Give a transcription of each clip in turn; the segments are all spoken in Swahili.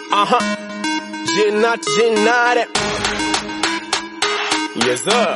Aha. Jinat Jinare. Yes sir.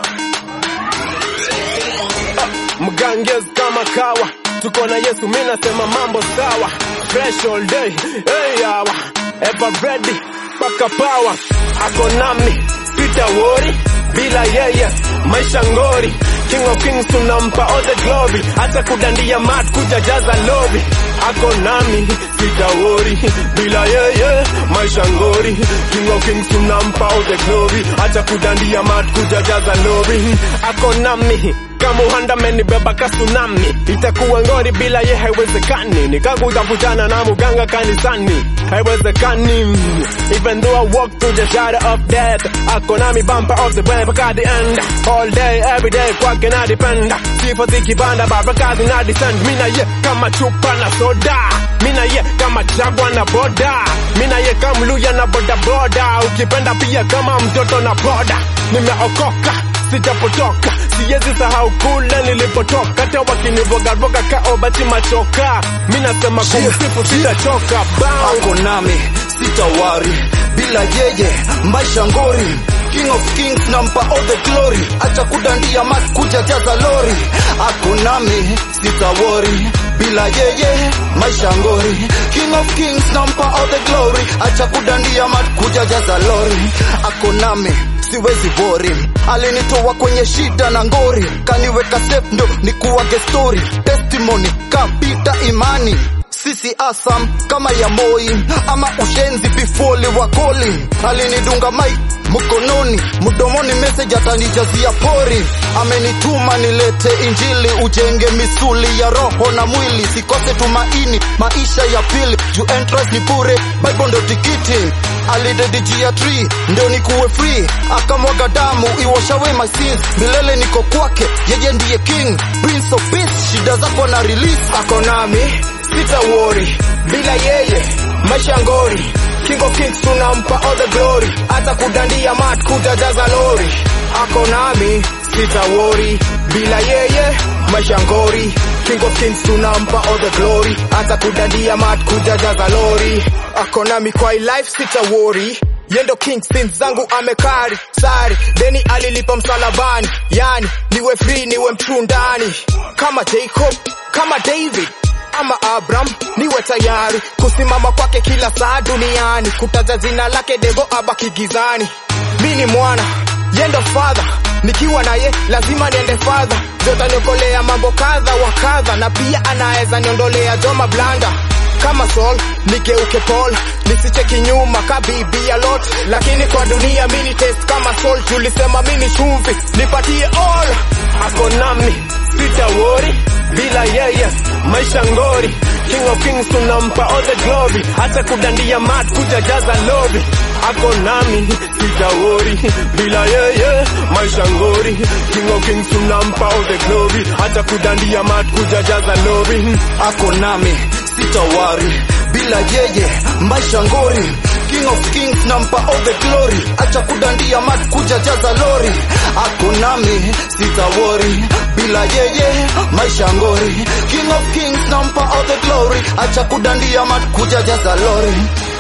Mgangezi kama kawa. Tuko na Yesu mimi nasema mambo sawa. Fresh all day. Hey yawa. Ever ready. Paka power. Ako nami. Sita worry. Bila yeye. Maisha ngori. King of Kings tunampa all the glory. Hata kudandia mat kujajaza lobby. Ako nami. Sita worry. Bila yeye. Maisha ngori. King of Kings tunampa all the glory. Hata kudandia mat kujajaza lobby. Ako nami kama uhanda menibeba ka tsunami, itakuwa ngori bila ye, haiwezekani. Nikakutafutana na muganga kanisani, haiwezekani. Even though I walk through the shadow of death, ako nami bumper of the way mpaka the end. All day, every day, kwake na dependa. Sifa zikipanda, baraka zina descend. Mina ye kama chupa na soda, mina ye kama jagwa na boda, mina ye kama mluya na boda boda. Ukipenda pia kama mtoto na boda, nimeokoka sijapotoka siwezi sahau kule nilipotoka hata wakinivogaroga kaobati machoka mi nasema kumsifu sitachoka Bow. ako nami sitawari bila yeye maisha ngori king of kings nampa all the glory acha kudandia mat kuja jaza lori ako nami sitawori bila yeye maisha ngori king of kings nampa all the glory acha kudandia mat kuja jaza lori ako nami siwezi bori alinitoa kwenye shida na ngori kaniweka safe ndo nikuwage story testimony kapita imani sisi asam kama ya moi ama ushenzi bifoli wakoli alinidunga mai mkononi mdomoni message atanijazia pori amenituma nilete injili ujenge misuli ya roho na mwili sikose tumaini maisha ya pili juu entrance ni bure bible ndo tikiti alidedijia tree ndio nikuwe free akamwaga damu iwashawe my sins milele niko kwake yeye ndiye king prince of peace shida zako na release ako nami sita worry bila yeye maisha ngori king of kings tunampa all the glory hata kudandia mat kujajaza lori ako nami sita worry bila yeye maisha ngori king of kings tunampa all the glory hata kudandia mat kujajaza lori ako nami kwa hii life sita worry yendo king sins zangu amekari sari deni alilipa msalabani yani niwe free niwe mchundani kama jacob kama david ama Abraham niwe tayari kusimama kwake kila saa duniani, kutaja jina lake devo abaki gizani. Mi ni mwana yendo father, nikiwa naye lazima niende father, jotaniokolea mambo kadha wa kadha, na pia anaweza niondolea joma blanda kama Saul nigeuke Paul, nisicheki nyuma ka bibi ya Lot, lakini kwa dunia mini test kama Saul, tulisema mini chumvi, nipatie all. Ako nami sita worry bila yeye maisha ngori king of kings tunampa all the glory hata kudandia mat kujajaza lobby ako nami sitawori bila yeye maisha ngori king of kings tunampa all the glory hata kudandia mat kujajaza lobby ako nami sitawari bila yeye maisha ngori king of kings nampa all the glory acha kudandia mat kuja jaza lori ako nami sitawori bila yeye maisha ngori king of kings nampa all the glory acha kudandia mat kuja jaza lori